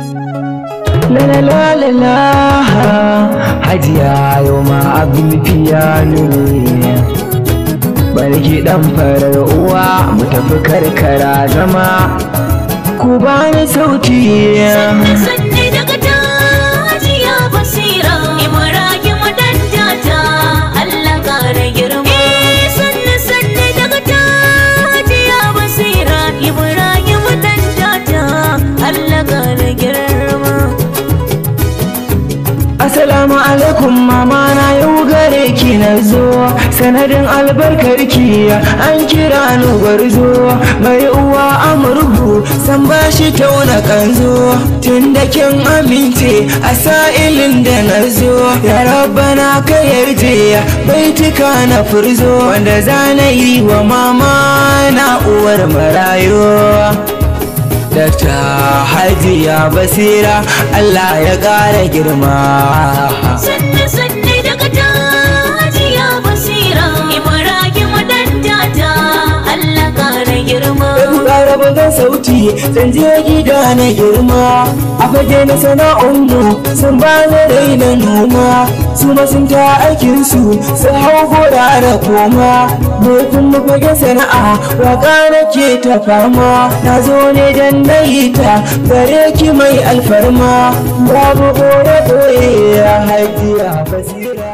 La la la la la Hajiya yau ma abin fiyano ne Barki dan farar uwa mu tafi karkara zama Ku bani sauti sanne daga tajiya basira ibrahim dan jata Allah kare girma sanne sanne daga tajiya basira ibrahim dan jata Allah kare girma Assalamu alaikum mama na yau gare ki na zo sanadin albarkar ki an kira ni gwarzo mai uwa amurhu san bashi tauna kanzo tun da kin amince a sa'ilin da na zo ya rabbana ka yarje baituka na furzo wanda zana yi wa mama na uwar marayo Dakta Hajiya Basira Allah ya ƙara girma. sanne sanne daga tajiya basira ibrahim dan jata Allah kare girma Ɗan ƙara bugan sauti zan je gida na girma. A fage na sana'unmu sun ba na raina noma. Su ma sun ta aikinsu su hau gora da koma. Me kuma fage sana'a waka nake ta fama. Na zo ne dan na yi ta gare ki mai alfarma. Babu ɓoye ɓoye ya hajiya basira.